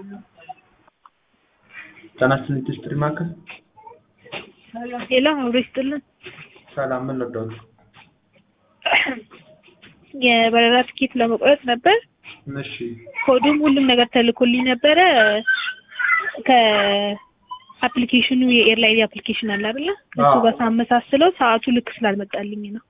ጤና ይስጥልኝ ኢንዱስትሪ ማዕከል ሄሎ አብሮ ይስጥልን። ሰላም ምን ልርዳዎት? የበረራ ትኬት ለመቁረጥ ነበር። እሺ ኮዱም ሁሉም ነገር ተልኮልኝ ነበረ። ከአፕሊኬሽኑ የኤርላይን አፕሊኬሽን አለ አይደለ? እሱ አዎ። ጋር ሳመሳስለው ሰዓቱ ልክ ስላልመጣልኝ ነው።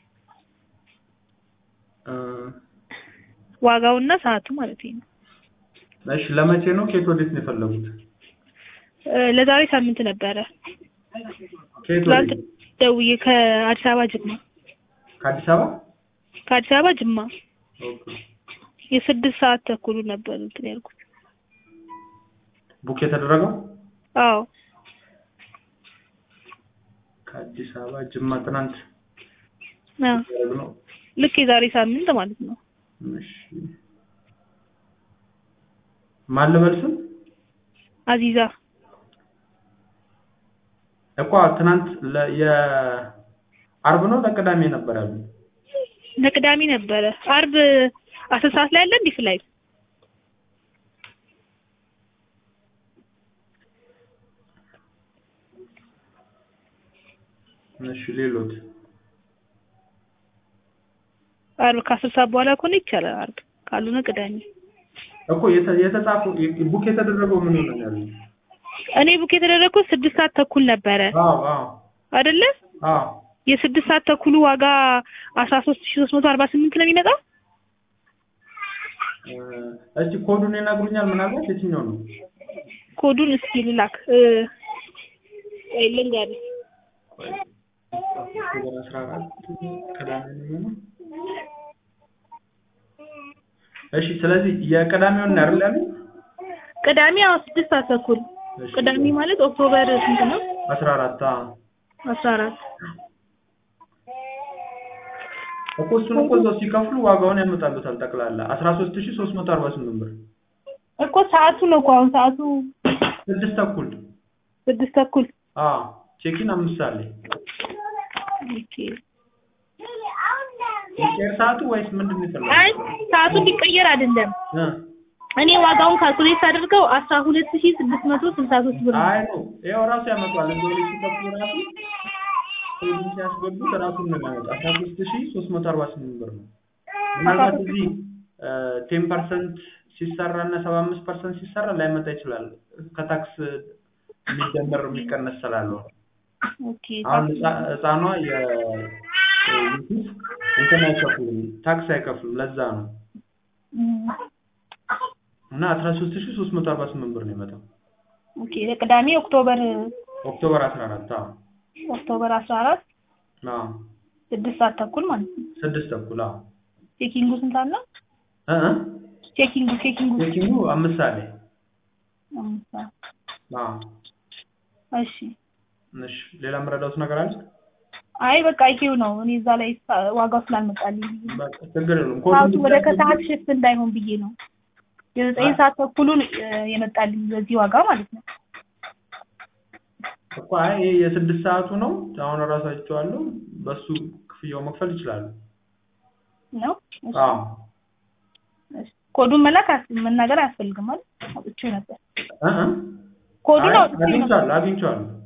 እ፣ ዋጋውና ሰዓቱ ማለት ነው። እሺ ለመቼ ነው? ከየት ወዴት ነው የፈለጉት? እ፣ ለዛሬ ሳምንት ነበረ። ከየት ትላንት ወዴት? ደውዬ ከአዲስ አበባ ጅማ ከአዲስ አበባ? ከአዲስ አበባ ጅማ ኦኬ። የስድስት ሰዓት ተኩሉ ነበር እንትን ያልኩት። ቡክ የተደረገው አዎ ከአዲስ አበባ ጅማ ትናንት አዎ ያደረግነው። ልክ የዛሬ ሳምንት ማለት ነው። እሺ ማን ልበል ስም? አዚዛ እኮ ትናንት ለ- የአርብ ነው ለቅዳሜ ነበር ያሉ። ለቅዳሜ ነበረ። አርብ አስር ሰዓት ላይ አለ እንዲህ ፍላይት እሺ ሌሎት አርብ ከአስር ሰዓት በኋላ ከሆነ ይቻላል። አርብ ካልሆነ ቅዳሜ። እኮ የተ- የተጻፈው ቡክ የተደረገው ምን ነው ያሉ? እኔ ቡክ የተደረግኩት ስድስት ሰዓት ተኩል ነበረ አዎ አዎ አይደለ? አዎ የስድስት ሰዓት ተኩሉ ዋጋ አስራ ሶስት ሺ ሶስት መቶ አርባ ስምንት ነው የሚመጣው። እ፣ እስቲ ኮዱን ይነግሩኛል ምናልባት የትኛው ነው? ኮዱን እስኪ ልላክ እ፣ ቆይ ልንገርህ። ኦክቶበር አስራ አራት ቅዳሜ ነው የሚሆነው። እሺ ስለዚህ የቅዳሜውን ነው አይደል ያሉኝ? ቅዳሜ አዎ ስድስት ሰዓት ተኩል እሺ፣ ቅዳሜ ማለት ኦክቶበር ስንት ነው? አስራ አራት አዎ። አስራ አራት እኮ እሱን እኮ እዛው ሲከፍሉ ዋጋውን ያመጣሉታል ጠቅላላ አስራ ሶስት ሺህ ሶስት መቶ አርባ ስምንት ብር እኮ ሰዓቱ ነው እኮ አሁን ሰዓቱ ስድስት ተኩል ስድስት ተኩል አዎ ቼኪን አምስት ሰዓት ላይ ኦኬ። የቄር ሰዓቱ ወይስ ምንድን ነው አይ የፈለጉት? ሰዓቱ እንዲቀየር አይደለም። እ፣ እኔ ዋጋውን ካልኩሌት አድርገው አስራ ሁለት ሺ ስድስት መቶ ስልሳ ሶስት ብር ነው። አይ ነው ይኸው ራሱ ያመጣዋል እዛው ላይ ሲከፍሉ ራሱ ኮዱን ሲያስገቡት ራሱን ነው የሚያመጣው አስራ ሶስት ሺህ ሶስት መቶ አርባ ስምንት ብር ነው ምናልባት እዚህ ቴን ፐርሰንት ሲሰራ እና ሰባ አምስት ፐርሰንት ሲሰራ ላይመጣ ይችላል ከታክስ የሚደመር የሚቀነስ ስላለው ኦኬ አሁን ህፃ- ህፃኗ የዩቱብ እንትን አይከፍሉም ታክስ አይከፍሉም ለዛ ነው እም፣ እና አስራ ሶስት ሺህ ሶስት መቶ አርባ ስምንት ብር ነው የመጣው ኦኬ ለቅዳሜ ኦክቶበር ኦክቶበር አስራ አራት አዎ ኦክቶበር አስራ አራት አዎ ስድስት ሰዓት ተኩል ማለት ነው። ስድስት ተኩል አዎ ቼኪንጉ ስንት አለ? እ እ ቼኪንጉ ቼኪንጉ ቼኪንጉ አምስት ሰዓት ላይ አምስት ሰዓት። አዎ እሺ እሺ ሌላ የምረዳውት ነገር አለ አይ በቃ ይሄው ነው። እኔ እዛ ላይ ሳ- ዋጋው ስላልመጣልኝ በቃ ችግር የለውም ሰዓቱ ኮዱን ወደ ብቻ ከሰዓት ሽፍት እንዳይሆን ብዬ ነው። የዘጠኝ ሰዓት ተኩሉን እ፣ የመጣልኝ በዚህ ዋጋ ማለት ነው። እኮ አይ ይሄ የስድስት ሰዓቱ ነው አሁን እራሱ አይቼዋለሁ በሱ ክፍያው መክፈል ይችላሉ ነው እሺ። አዎ እሺ። ኮዱን መላክ አያስ- መናገር አያስፈልግም ማለት አውጥቼው ነበር። እ እ ኮዱን አይ አውጥቼው ነበር። አግኝቼዋለሁ አግኝቼዋለሁ